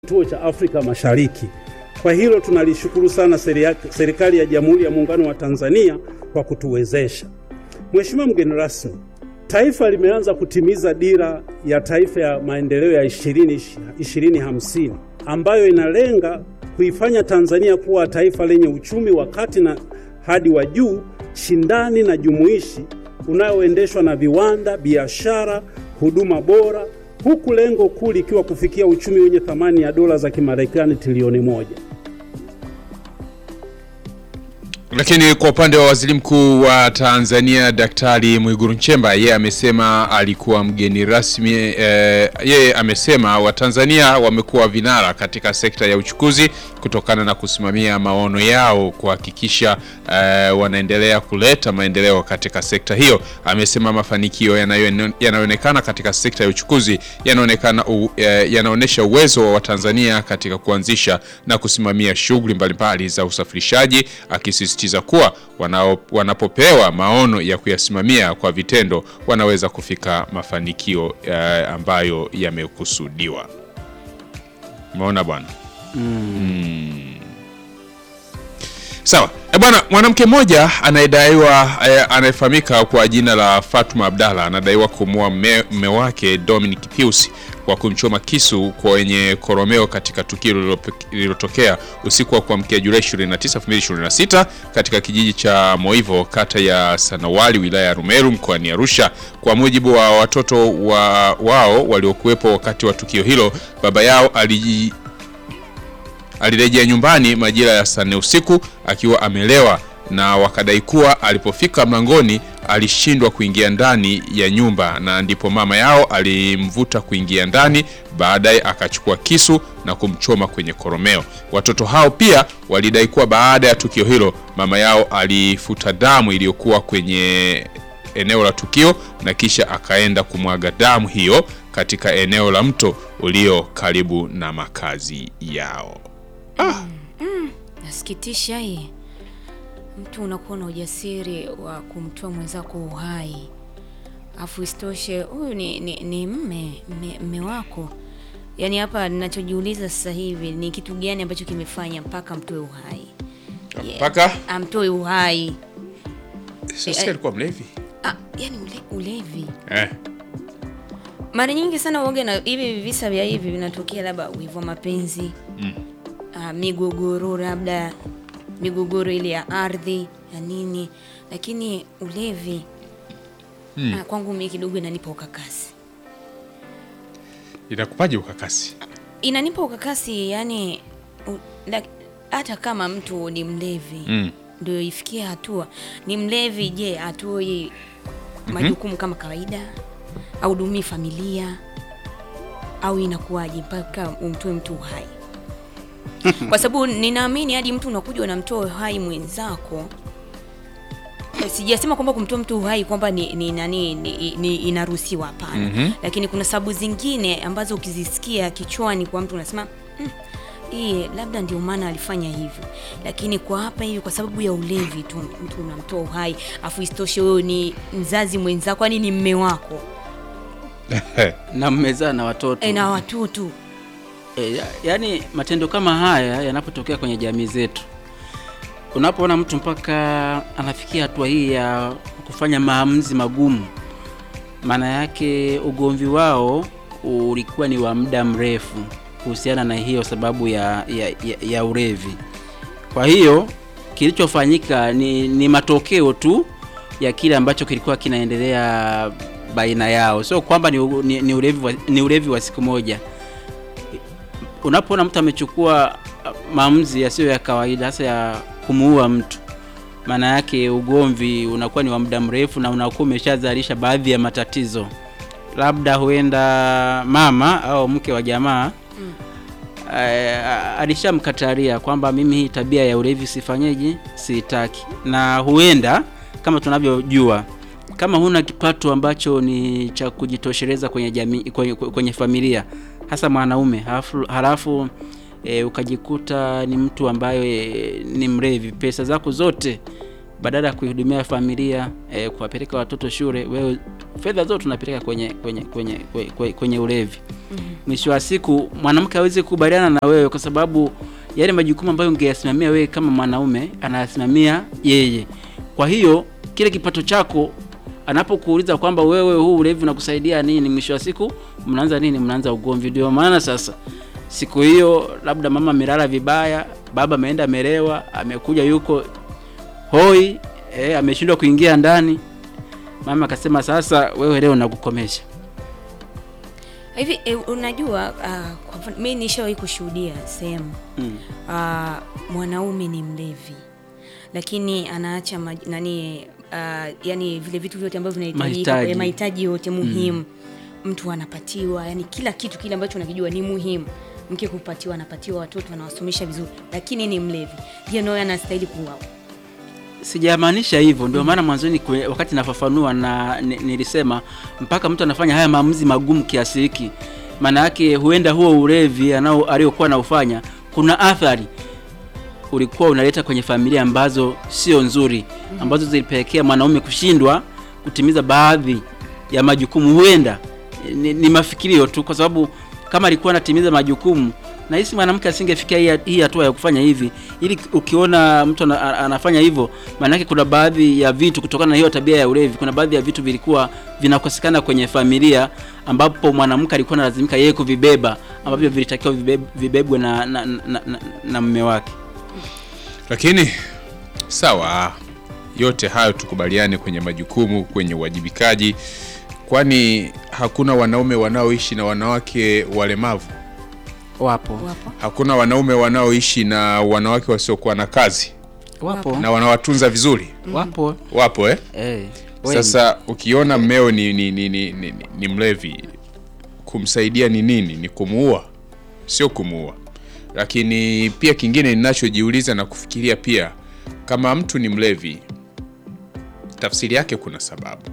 kituo cha Afrika Mashariki. Kwa hilo tunalishukuru sana serikali ya Jamhuri ya Muungano wa Tanzania kwa kutuwezesha. Mheshimiwa mgeni rasmi, taifa limeanza kutimiza dira ya taifa ya maendeleo ya 2050 ambayo inalenga kuifanya Tanzania kuwa taifa lenye uchumi wa kati na hadi wa juu, shindani na jumuishi unaoendeshwa na viwanda, biashara, huduma bora, huku lengo kuu likiwa kufikia uchumi wenye thamani ya dola za Kimarekani trilioni moja. Lakini kwa upande wa waziri mkuu wa Tanzania Daktari Mwigulu Nchemba, yeye amesema alikuwa mgeni rasmi eh, yeye amesema Watanzania wamekuwa vinara katika sekta ya uchukuzi kutokana na kusimamia maono yao kuhakikisha eh, wanaendelea kuleta maendeleo katika sekta hiyo. Amesema mafanikio yanayoonekana katika sekta ya uchukuzi yanaonekana eh, yanaonyesha uwezo wa Watanzania katika kuanzisha na kusimamia shughuli mbalimbali za usafirishaji akisisitiza kuwa wanao, wanapopewa maono ya kuyasimamia kwa vitendo wanaweza kufika mafanikio eh, ambayo yamekusudiwa. Umeona bwana mm. mm. Sawa e bwana, mwanamke mmoja anayedaiwa eh, anayefahamika kwa jina la Fatuma Abdalla anadaiwa kumua mme wake Dominic Pius kwa kumchoma kisu kwenye koromeo katika tukio lililotokea usiku wa kuamkia Julai 29, 2026 katika kijiji cha Moivo kata ya Sanawali wilaya ya Rumeru mkoani Arusha. Kwa mujibu wa watoto wa, wao waliokuwepo wakati wa tukio hilo, baba yao aliji alirejea nyumbani majira ya saa nne usiku akiwa amelewa na wakadai kuwa alipofika mlangoni alishindwa kuingia ndani ya nyumba na ndipo mama yao alimvuta kuingia ndani, baadaye akachukua kisu na kumchoma kwenye koromeo. Watoto hao pia walidai kuwa baada ya tukio hilo mama yao alifuta damu iliyokuwa kwenye eneo la tukio na kisha akaenda kumwaga damu hiyo katika eneo la mto ulio karibu na makazi yao. Ah. Mm, nasikitisha hii mtu unakuwa na ujasiri wa kumtoa mwenzako uhai, afu isitoshe huyu ni, ni, ni mme, mme mme wako. Yaani hapa ninachojiuliza sasa hivi ni kitu gani ambacho kimefanya mpaka amtoe uhai, mpaka yeah, amtoe uhai. Sasa alikuwa mlevi ah, yani ule, ulevi eh. Mara nyingi sana uoga na hivi visa vya hivi vinatokea labda wivu wa mapenzi mm. ah, migogoro labda migogoro ile ya ardhi ya nini, lakini ulevi hmm. ah, kwangu mimi kidogo inanipa ukakasi. Inakupaje ukakasi? Inanipa ukakasi yani hata kama mtu ni mlevi mm. ndio ifikia hatua ni mlevi, je, atoi majukumu mm -hmm. kama kawaida au dumii familia au inakuwaje mpaka umtoe mtu uhai? kwa sababu ninaamini hadi mtu unakuja unamtoa uhai mwenzako. Sijasema kwamba kumtoa mtu uhai kwamba ni, ni, nani ni, ni inaruhusiwa, hapana. mm -hmm. Lakini kuna sababu zingine ambazo ukizisikia kichwani kwa mtu unasema mm, hii labda ndio maana alifanya hivyo, lakini kwa hapa hivi kwa sababu ya ulevi tu mtu unamtoa uhai, afu isitoshe wewe ni mzazi mwenzako, yani ni mme wako na mmezaa na watoto e, na watoto E, yaani matendo kama haya yanapotokea kwenye jamii zetu, unapoona mtu mpaka anafikia hatua hii ya kufanya maamuzi magumu, maana yake ugomvi wao ulikuwa ni wa muda mrefu kuhusiana na hiyo sababu ya, ya, ya, ya ulevi. Kwa hiyo kilichofanyika ni, ni matokeo tu ya kile ambacho kilikuwa kinaendelea baina yao, sio kwamba ni, ni, ni ulevi wa, ni ulevi wa siku moja unapoona mtu amechukua maamuzi yasiyo ya kawaida hasa ya kumuua mtu, maana yake ugomvi unakuwa ni wa muda mrefu na unakuwa umeshazalisha baadhi ya matatizo. Labda huenda mama au mke wa jamaa mm. alishamkataria kwamba mimi hii tabia ya ulevi sifanyeje, siitaki, na huenda kama tunavyojua kama huna kipato ambacho ni cha kujitosheleza kwenye jamii, kwenye, kwenye familia hasa mwanaume halafu, halafu e, ukajikuta ni mtu ambaye e, ni mlevi, pesa zako zote badala ya kuihudumia familia eh, kuwapeleka watoto shule, wewe fedha zote tunapeleka kwenye kwenye kwenye kwenye, kwenye ulevi. Mwisho wa siku mwanamke hawezi kukubaliana na wewe kwa sababu yale majukumu ambayo ungeyasimamia wewe kama mwanaume anayasimamia yeye. Kwa hiyo kile kipato chako anapokuuliza kwamba wewe huu ulevi unakusaidia nini, mwisho wa siku mnaanza nini? Mnaanza ugomvi. Ndio maana sasa siku hiyo labda mama amelala vibaya, baba ameenda amelewa, amekuja yuko hoi eh, ameshindwa kuingia ndani. Mama akasema sasa, wewe leo nakukomesha. hivi e, unajua uh, kwa mfano mimi nishawahi kushuhudia sehemu Mm. uh, mwanaume ni mlevi lakini anaacha maj, nani uh, yani vile vitu vyote ambavyo vinahitajika Mahitaji. eh, mahitaji yote muhimu mtu anapatiwa yani kila kitu kile ambacho unakijua ni muhimu mke kupatiwa anapatiwa watoto anawasomesha vizuri lakini ni mlevi je naye anastahili kuuawa Sijamaanisha hivyo, ndio maana mwanzoni kwe- wakati nafafanua na ni- nilisema mpaka mtu anafanya haya maamuzi magumu kiasi hiki, maana yake huenda huo ulevi anao aliokuwa anaufanya kuna athari ulikuwa unaleta kwenye familia ambazo sio nzuri, ambazo zilipelekea mwanaume kushindwa kutimiza baadhi ya majukumu. Huenda ni, ni mafikirio tu, kwa sababu kama alikuwa anatimiza majukumu nahisi mwanamke asingefikia hii- hii hatua ya kufanya hivi. Ili ukiona mtu ana, ana- anafanya hivyo, maanake kuna baadhi ya vitu kutokana na hiyo tabia ya ulevi, kuna baadhi ya vitu vilikuwa vinakosekana kwenye familia, ambapo mwanamke alikuwa analazimika yeye kuvibeba, ambavyo vilitakiwa vibeb, vibebwe na, na, na, na, na mume wake. Lakini sawa, yote hayo tukubaliane kwenye majukumu, kwenye uwajibikaji, kwani hakuna wanaume wanaoishi na wanawake walemavu? Wapo, wapo Hakuna wanaume wanaoishi na wanawake wasiokuwa na kazi wapo, na wanawatunza vizuri? wapo. Wapo eh? Eh, wengi. Sasa ukiona mmeo ni, ni, ni, ni, ni, ni mlevi, kumsaidia ni nini? Ni kumuua? Sio kumuua. Lakini pia kingine ninachojiuliza na kufikiria pia, kama mtu ni mlevi, tafsiri yake kuna sababu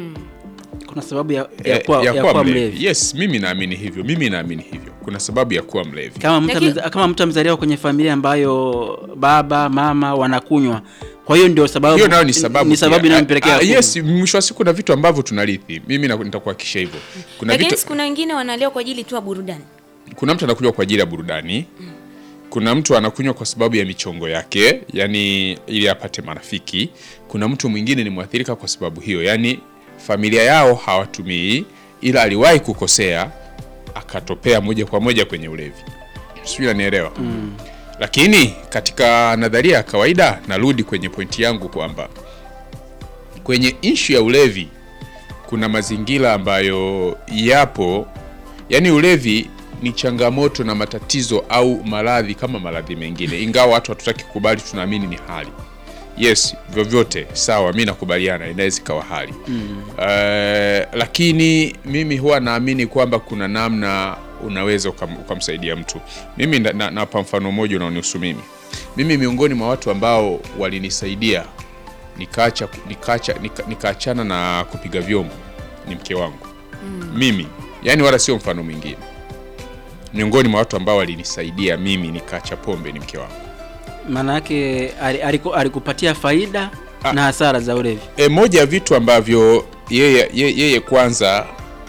kuna sababu ya, ya, Eh, kuwa, ya, kuwa mlevi. Yes, mimi naamini hivyo, mimi naamini hivyo, kuna sababu ya kuwa mlevi. Kama mtu Lakini- ameza- kama mtu amezaliwa kwenye familia ambayo baba mama wanakunywa, kwa hiyo ndio sababu hiyo nayo ni sababu ni sababu pia. inayompelekea Ah, kunywa. yes, mwisho wa siku kuna vitu ambavyo tunarithi. Mimi na- nitakuhakikisha hivyo. Kuna lakini vitu kuna wengine wanalewa kwa ajili tu ya burudani kuna mtu anakunywa kwa ajili ya burudani kuna mtu anakunywa kwa sababu ya michongo yake yani ili apate marafiki kuna mtu mwingine ni mwathirika kwa sababu hiyo yani familia yao hawatumii ila aliwahi kukosea akatopea moja kwa moja kwenye ulevi sijui nanielewa lakini katika nadharia ya kawaida narudi kwenye pointi yangu kwamba kwenye ishu ya ulevi kuna mazingira ambayo yapo yani ulevi ni changamoto na matatizo au maradhi kama maradhi mengine ingawa watu hatutaki kukubali tunaamini ni hali yes vyovyote sawa mi nakubaliana inaweza ikawa hali mm. uh, lakini mimi huwa naamini kwamba kuna namna unaweza ukam, ukamsaidia mtu mimi na- na- napa mfano mmoja unaonihusu mimi mimi miongoni mwa watu ambao walinisaidia nikaacha nikaacha nika- nikaachana na kupiga vyombo ni mke wangu mimi yani wala sio mfano mwingine miongoni mwa watu ambao walinisaidia mimi nikaacha pombe ni mke wangu maana yake ali- aliku- alikupatia faida Ah. na hasara za ulevi. e, moja ya vitu ambavyo yeye, yeye, yeye kwanza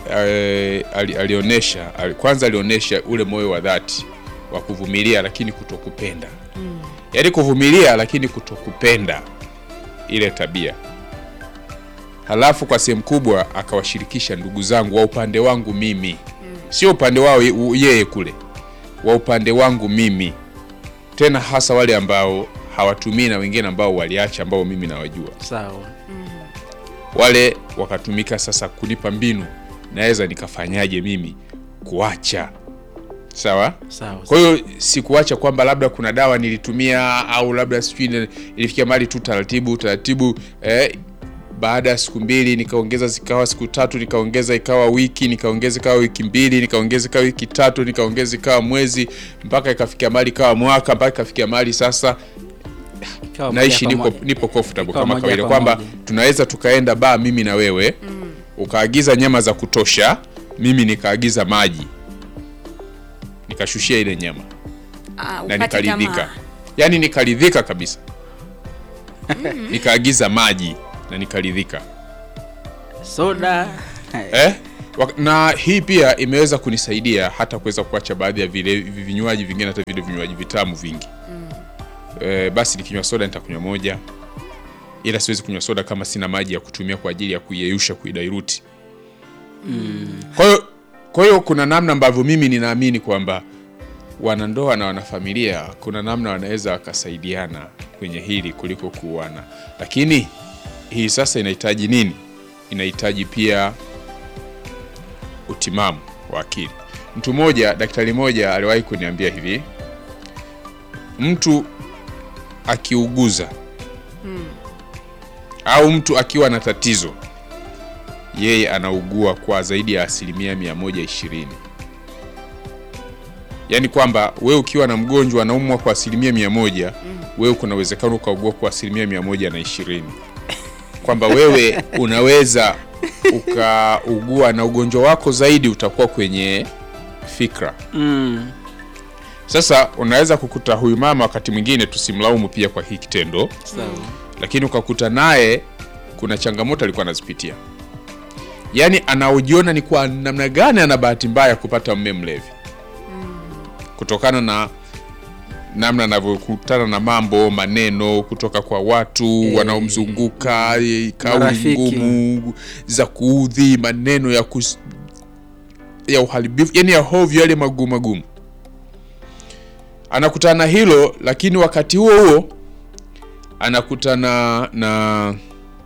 e, ali, alionyesha ali, kwanza alionyesha ule moyo wa dhati wa kuvumilia lakini kutokupenda mm. yaani kuvumilia lakini kutokupenda ile tabia halafu kwa sehemu kubwa akawashirikisha ndugu zangu wa upande wangu mimi mm. sio upande wao ye- u- yeye kule wa upande wangu mimi tena hasa wale ambao hawatumii na wengine ambao waliacha ambao mimi nawajua Sawa. wale wakatumika sasa kunipa mbinu naweza nikafanyaje mimi kuacha sawa Sawa. kwa hiyo sikuacha kwamba labda kuna dawa nilitumia au labda sijui ni- ilifikia mali tu taratibu taratibu eh, baada ya siku mbili nikaongeza zikawa siku tatu nikaongeza ikawa wiki nikaongeza ikawa wiki mbili nikaongeza ikawa wiki tatu nikaongeza ikawa mwezi mpaka ikafikia mali ikawa mwaka mpaka ikafikia mali sasa Ikawa moja naishi kwa nipo, moja. nipo comfortable Ikawa kama moja kawaida kwa kwamba moja. tunaweza tukaenda baa mimi na wewe mm. ukaagiza nyama za kutosha mimi nikaagiza maji nikashushia ile nyama Ah, na upate nikaridhika tamaa. yaani nikaridhika kabisa nikaagiza maji na nikaridhika soda eh? Wak- na hii pia imeweza kunisaidia hata kuweza kuacha baadhi ya vile vinywaji vingine hata vile vinywaji vitamu vingi eh, basi nikinywa soda nitakunywa moja ila siwezi kunywa soda kama sina maji ya kutumia kwa ajili ya kuiyeyusha kuidairuti kwa hiyo kwa hiyo kuna namna ambavyo mimi ninaamini kwamba wanandoa na wanafamilia kuna namna wanaweza wakasaidiana kwenye hili kuliko kuuana lakini hii sasa inahitaji nini inahitaji pia utimamu wa akili mtu mmoja daktari mmoja aliwahi kuniambia hivi mtu akiuguza au mtu akiwa na tatizo yeye anaugua kwa zaidi ya asilimia 120 yaani kwamba wewe ukiwa na mgonjwa anaumwa kwa asilimia mia moja wewe kuna uwezekano ukaugua kwa asilimia mia moja na ishirini kwamba wewe unaweza ukaugua na ugonjwa wako zaidi utakuwa kwenye fikra mm. sasa unaweza kukuta huyu mama wakati mwingine tusimlaumu pia kwa hii kitendo sawa lakini ukakuta naye kuna changamoto alikuwa anazipitia yaani anaojiona ni kwa namna gani ana bahati mbaya kupata mme mlevi kutokana na namna anavyokutana na mambo maneno kutoka kwa watu Eh, wanaomzunguka eh, kauli marafiki. ngumu za kuudhi maneno ya kus... ya uharibifu yani ya hovyo yale magumu magumu anakutana na hilo lakini wakati huo huo anakutana na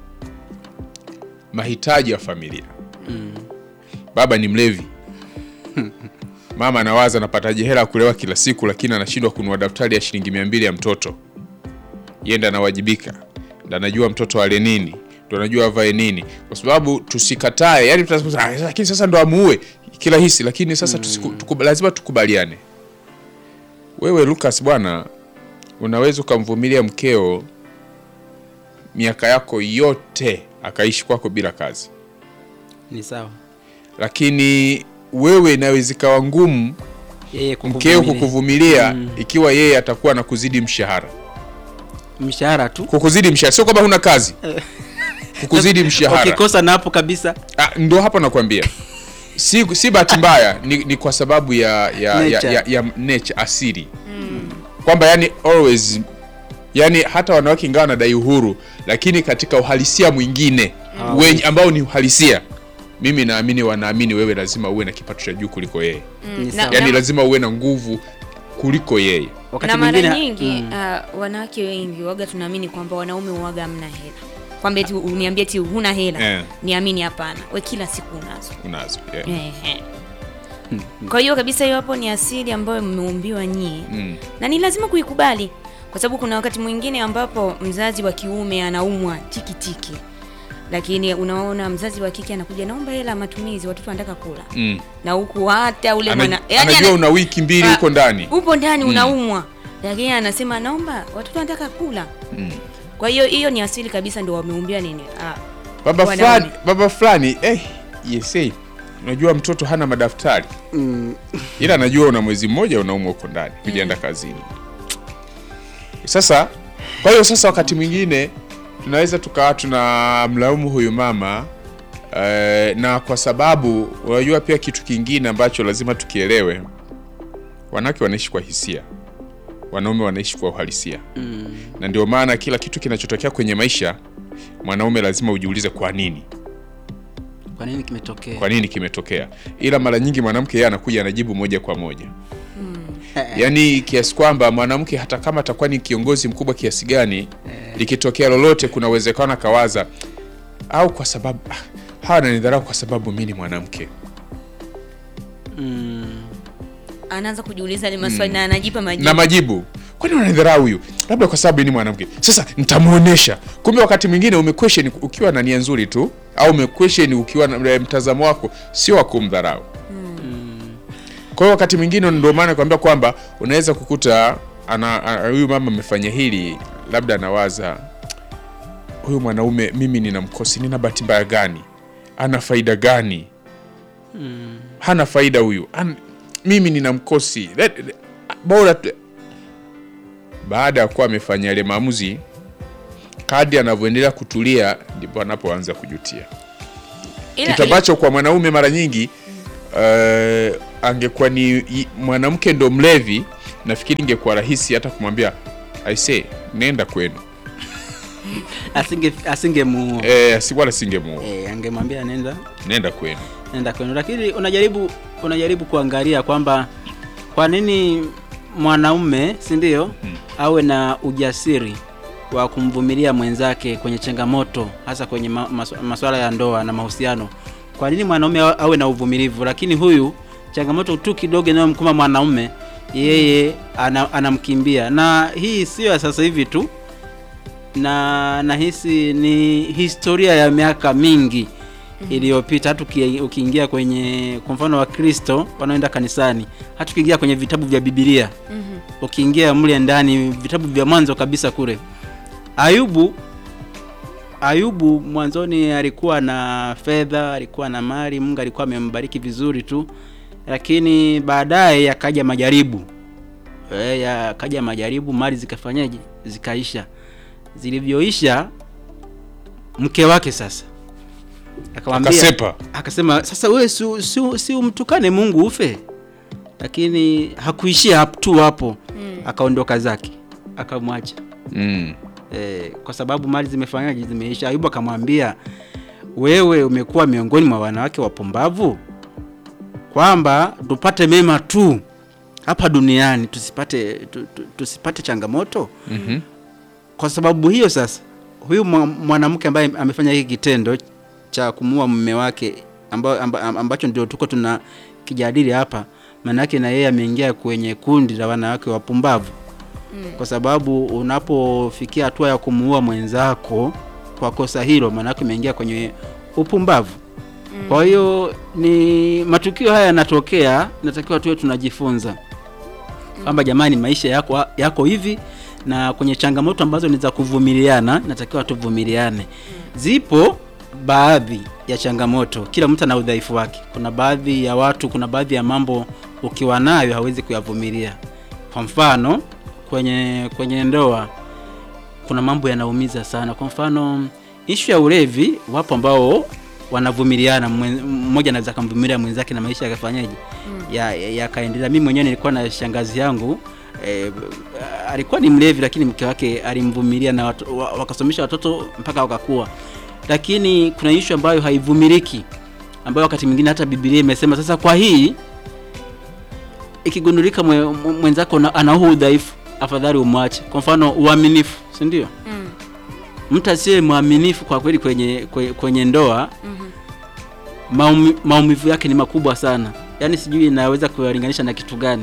mahitaji ya familia baba ni mlevi mama anawaza anapataje hela ya kulewa kila siku lakini anashindwa kununua daftari ya shilingi mia mbili ya mtoto yenda anawajibika ndo anajua mtoto ale nini ndo anajua avae nini kwa sababu tusikatae yani tutasema, "Ah, lakini sasa ndo amuue kila hisi lakini sasa tusiku, tuku, lazima tukubaliane wewe Lucas bwana unaweza ukamvumilia mkeo miaka yako yote akaishi kwako bila kazi ni sawa lakini wewe inaweza ikawa ngumu yeye mkeo kukuvumilia. kukuvumilia Mm. ikiwa yeye atakuwa na kuzidi mshahara mshahara tu kukuzidi mshahara sio kwamba huna kazi kukuzidi mshahara ukikosa na hapo kabisa Ah, ndo hapo nakwambia si, si bahati mbaya ni, ni kwa sababu ya ya, ya, Nature. ya, ya nature asili kwamba yani always yani hata wanawake ingawa wanadai uhuru lakini katika uhalisia mwingine wenye ambao ni uhalisia mimi naamini wanaamini wewe lazima uwe na kipato cha juu kuliko yeye Ni na- sawa. yani na- lazima uwe na nguvu kuliko yeye wakati na mara mwingine nyingi mm. uh, wanawake wengi waga tunaamini kwamba wanaume waga hamna hela kwamba eti uniambie ti huna hela Eh. niamini hapana we kila siku unazo unazo yeah. Ehe. kwa hiyo kabisa hiyo hapo ni asili ambayo mmeumbiwa nyie Mm. na ni lazima kuikubali kwa sababu kuna wakati mwingine ambapo mzazi wa kiume anaumwa tikitiki lakini unaona mzazi wa kike anakuja naomba hela ya matumizi watoto wanataka kula Mm. na huku hata ule Ana, mwana yani anajua ana- una wiki mbili Ah, huko ndani upo ndani unaumwa lakini anasema naomba watoto wanataka kula kwa hiyo hiyo ni asili kabisa ndio wameumbia nini ah, baba wanaume. fulani baba fulani eh, yesei unajua mtoto hana madaftari Mm. ila anajua una mwezi mmoja unaumwa huko ndani kujienda kazini sasa kwa hiyo sasa wakati mwingine tunaweza tukawa tuna mlaumu huyu mama eh, na kwa sababu unajua pia kitu kingine ambacho lazima tukielewe wanawake wanaishi kwa hisia wanaume wanaishi kwa uhalisia Mm. na ndio maana kila kitu kinachotokea kwenye maisha mwanaume lazima ujiulize kwa nini kwa nini kimetokea kwa nini kimetokea ila mara nyingi mwanamke yeye anakuja anajibu moja kwa moja yaani kiasi kwamba mwanamke hata kama atakuwa ni kiongozi mkubwa kiasi gani likitokea lolote kuna uwezekano akawaza au kwa sababu ah, hawa nanidharau kwa sababu mi ni mwanamke mm. anaanza kujiuliza yale maswali na anajipa majibu na majibu kwani unanidharau huyu labda kwa sababu ni mwanamke sasa nitamuonesha kumbe wakati mwingine umequestion ukiwa na nia nzuri tu au umequestion ukiwa na eh, mtazamo wako sio wa kumdharau kwa hiyo wakati mwingine ndio maana nakwambia kwamba unaweza kukuta ana a- huyu mama amefanya hili labda anawaza huyu mwanaume mimi nina mkosi nina bahati mbaya gani ana faida gani hana faida huyu An, mimi nina mkosi Let- let- bora tu- baada ya kuwa amefanya yale maamuzi kadri anavyoendelea kutulia ndipo anapoanza kujutia Ila- kitu ambacho kwa mwanaume mara nyingi uh, angekuwa ni i- mwanamke ndo mlevi nafikiri ingekuwa rahisi hata kumwambia aise nenda kwenu asinge asingemuua e, wala singemuoa eh, angemwambia nenda nenda kwenu nenda kwenu, lakini unajaribu unajaribu kuangalia kwamba kwa nini mwanaume si ndio awe na ujasiri wa kumvumilia mwenzake kwenye changamoto hasa kwenye ma, maswa- masuala ya ndoa na mahusiano. Kwa nini mwanaume awe- awe na uvumilivu, lakini huyu changamoto tu kidogo inayomkuma mwanaume yeye ana, anamkimbia. Na hii sio ya sasa hivi tu, na nahisi ni historia ya miaka mingi iliyopita. Hata uki- ukiingia kwenye kwa mfano wa Kristo wanaoenda kanisani, hata ukiingia kwenye vitabu vya Biblia Mhm. ukiingia mle ndani vitabu vya mwanzo kabisa kule Ayubu Ayubu mwanzoni alikuwa na fedha, alikuwa na mali, Mungu alikuwa amembariki vizuri tu, lakini baadaye yakaja majaribu e, yakaja majaribu, mali zikafanyaje? Zikaisha. Zilivyoisha, mke wake sasa akamwambia akasepa akasema sasa wewe si, si, si umtukane Mungu ufe. Lakini hakuishia hap- tu hapo Mm. akaondoka zake akamwacha mm. e, kwa sababu mali zimefanyaje, zimeisha. Ayubu akamwambia wewe umekuwa miongoni mwa wanawake wapumbavu, kwamba tupate mema tu hapa duniani tusipate tu, tu, tusipate changamoto mm-hmm. kwa sababu hiyo sasa huyu mwa- mwanamke ambaye amefanya hiki kitendo cha kumuua mume wake amba, amba, ambacho ndio tuko tuna kijadili hapa maana yake na yeye ameingia kwenye kundi la wanawake wapumbavu Mm. kwa sababu unapofikia hatua ya kumuua mwenzako kwa kosa hilo maana yake umeingia kwenye upumbavu Mm. kwa hiyo ni matukio haya yanatokea natakiwa tuwe tunajifunza kwamba jamani maisha yako yako hivi na kwenye changamoto ambazo ni za kuvumiliana natakiwa tuvumiliane zipo baadhi ya changamoto kila mtu ana udhaifu wake kuna baadhi ya watu kuna baadhi ya mambo ukiwa nayo hawezi kuyavumilia kwa mfano kwenye kwenye ndoa kuna mambo yanaumiza sana kwa mfano ishu ya ulevi wapo ambao wanavumiliana mwen- mmoja anaweza akamvumilia mwenzake na maisha yakafanyaje ya- ya- yakaendelea mimi mwenyewe nilikuwa na shangazi yangu eh, alikuwa ni mlevi lakini mke wake alimvumilia na watu, wa- wakasomesha watoto mpaka wakakuwa lakini kuna ishu ambayo haivumiliki ambayo wakati mwingine hata bibilia imesema sasa kwa hii ikigundulika mwe, mwe- mwenzako na- ana huu udhaifu afadhali umwache kwa mfano uaminifu si ndio Mm. mtu asiye mwaminifu kwa kweli kwenye, kwenye, kwenye ndoa Mhm. maumi, maumivu yake ni makubwa sana yaani sijui inaweza kuyalinganisha na kitu gani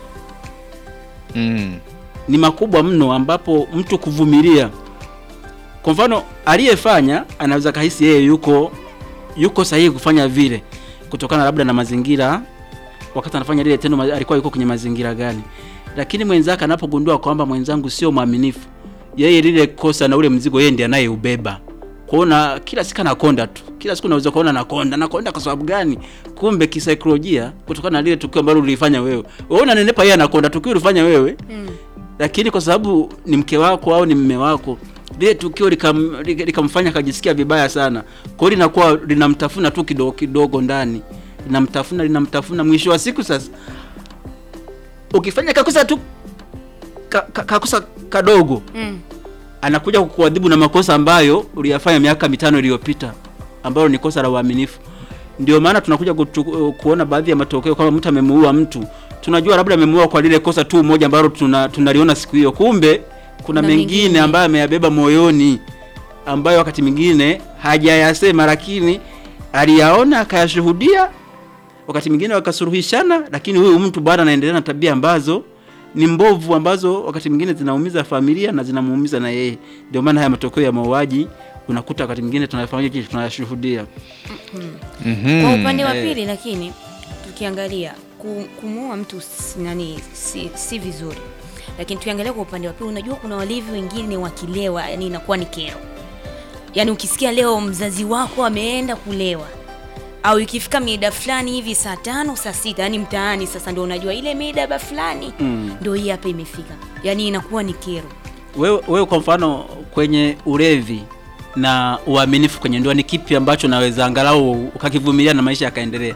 mm. ni makubwa mno ambapo mtu kuvumilia kwa mfano aliyefanya anaweza kahisi yeye yuko yuko sahihi kufanya vile kutokana labda na mazingira wakati anafanya lile tendo ma- alikuwa yuko kwenye mazingira gani lakini mwenzake anapogundua kwamba mwenzangu sio mwaminifu yeye lile kosa na ule mzigo yeye ndiye anayeubeba kuona kila siku anakonda tu kila siku unaweza kuona nakonda nakonda kwa sababu gani kumbe kisaikolojia kutokana na lile tukio ambalo ulifanya wewe wewe unanenepa yeye anakonda tukio ulifanya wewe Mm. lakini kwa sababu ni mke wako au ni mme wako lile tukio likam- lika- likamfanya akajisikia vibaya sana kwa hiyo linakuwa linamtafuna tu kidogo kidogo ndani linamtafuna linamtafuna mwisho wa siku sasa ukifanya kakosa tu ka, ka, kakosa kadogo Mm. anakuja kukuadhibu na makosa ambayo uliyafanya miaka mitano iliyopita ambayo ni kosa la uaminifu ndio maana tunakuja kutu, kuona baadhi ya matokeo kama mtu amemuua mtu tunajua labda amemuua kwa lile kosa tu moja ambalo tuna, tunaliona siku hiyo kumbe kuna Kuna mengine mengine. ambayo ameyabeba moyoni ambayo wakati mwingine hajayasema lakini aliyaona akayashuhudia wakati mwingine wakasuluhishana lakini huyu mtu bado anaendelea na tabia ambazo ni mbovu ambazo wakati mwingine zinaumiza familia na zinamuumiza na yeye ndio maana haya matokeo ya mauaji unakuta wakati mwingine tunafanya kitu tunayashuhudia mm-hmm. Kwa upande wa Eh. pili lakini tukiangalia ku- kumuua mtu si- nani si, si vizuri, lakini tukiangalia kwa upande wa pili, unajua kuna walevi wengine wakilewa, yani inakuwa ni kero. Yani ukisikia leo mzazi wako ameenda kulewa au ikifika mida fulani hivi saa tano saa sita yani mtaani sasa ndio unajua ile mida ba fulani Mm. ndio hii hapa imefika, yani inakuwa ni kero. wewe, wewe kwa mfano kwenye ulevi na uaminifu kwenye ndoa ni kipi ambacho naweza angalau ukakivumilia na maisha yakaendelea?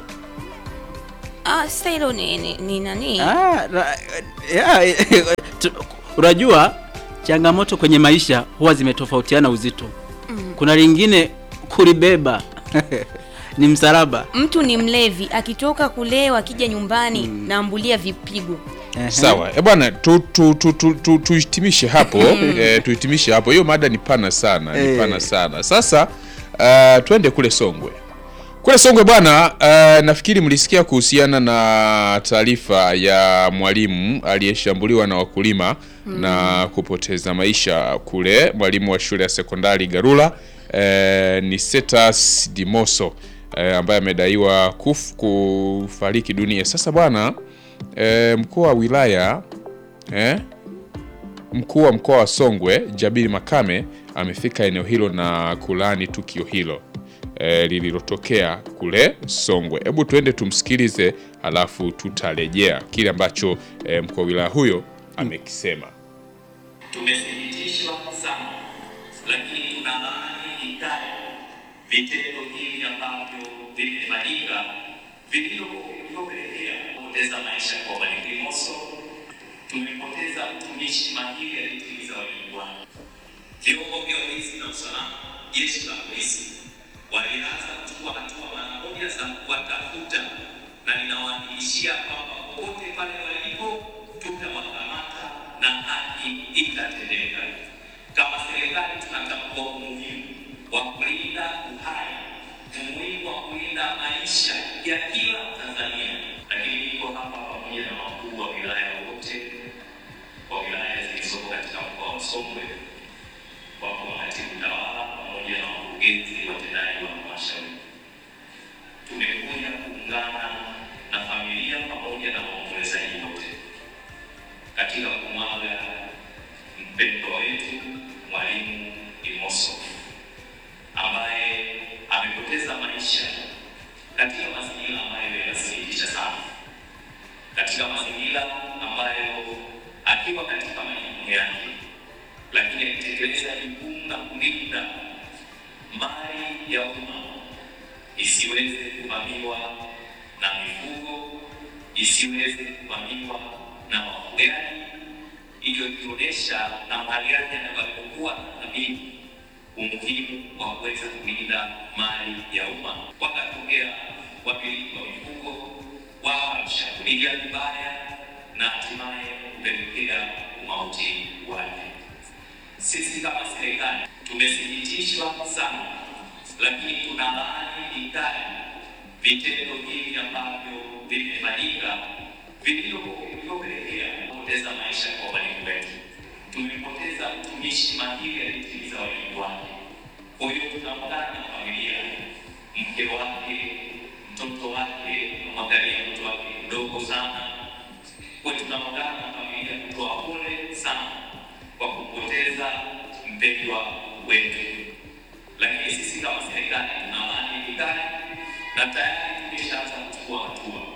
Ah, sasa hilo ni, ni, ni nani? Ah, ra- ya, tu- unajua changamoto kwenye maisha huwa zimetofautiana uzito. Kuna lingine kulibeba ni msalaba. Mtu ni mlevi akitoka kulewa akija nyumbani naambulia vipigo. Ehe. Sawa e bwana, tuhitimishe tu, tu, tu, tuhitimishe hapo eh, tuhitimishe hapo. Hiyo mada ni pana sana, ni Eh. pana sana. Sasa uh, twende kule Songwe. Kule Songwe bwana, uh, nafikiri mlisikia kuhusiana na taarifa ya mwalimu aliyeshambuliwa na wakulima na kupoteza maisha kule, mwalimu wa shule ya sekondari Garula eh, ni Setas Dimoso eh, ambaye amedaiwa kuf, kufariki dunia. Sasa bwana e, mkuu wa wilaya eh, mkuu wa mkoa wa Songwe Jabiri Makame amefika eneo hilo na kulaani tukio hilo e, lililotokea kule Songwe. Hebu tuende tumsikilize, alafu tutarejea kile ambacho e, mkuu wa wilaya huyo amekisema. Tumesikitishwa sana, lakini tunalaani vikali vitendo hivi ambavyo vimefanyika vilivyopelekea kupoteza maisha kwa Mwalimu Limoso. Tumepoteza mtumishi mahiri aliyetimiza wajibu wake. Vyombo vya ulinzi na usalama, jeshi la polisi walianza kuchukua hatua mara moja za kuwatafuta, na ninawahakikishia kwamba popote pale walipo tutawakamata na haki itatendeka. Kama serikali tunatambua umuhimu wa kulinda uhai, umuhimu wa kulinda maisha ya kila Tanzania, lakini niko hapa pamoja na wakuu wa wilaya wote wa wilaya zilizoko katika mkoa wa Songwe wako makatibu tawala pamoja na wakurugenzi watendaji wa halmashauri. Tumekuja kuungana na familia pamoja na waombolezaji wote katika kumwaga mpendwa wetu Mwalimu Limoso ambaye amepoteza maisha katika mazingira ambayo yanasikitisha sana, katika mazingira ambayo akiwa katika majukumu yake lakini akitekeleza jukumu la kulinda mali ya umma isiweze kuvamiwa na mifugo, isiweze kuvamiwa na wafugaji, hivyo ikionyesha na mahali yake yanavyokuwa na thamini umuhimu wa kuweza kulinda mali ya umma. Wakatokea wamiliki wa mifugo wakamshambulia vibaya na hatimaye kupelekea umauti wake. Sisi kama serikali tumesikitishwa sana, lakini tunalaani vikali vitendo hivi ambavyo vimefanyika vilivyopelekea kupoteza maisha kwa walimu wetu. Tumepoteza mtumishi mahiri aliyetimiza wajibu wake. Kwa hiyo tunaungana na familia, mke wake, mtoto wake, mwangalia mtoto wake mdogo sana. Kwa hiyo tunaungana na familia kutoa pole sana kwa kupoteza mpendwa wetu, lakini sisi kama serikali tunalaani vikali na tayari tumeshaanza kuchukua hatua.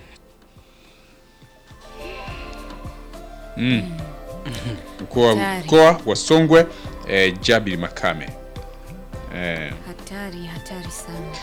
Mkuu wa Hatari. mkoa wa Songwe eh, Jabiri Makame eh, Hatari, hatari sana.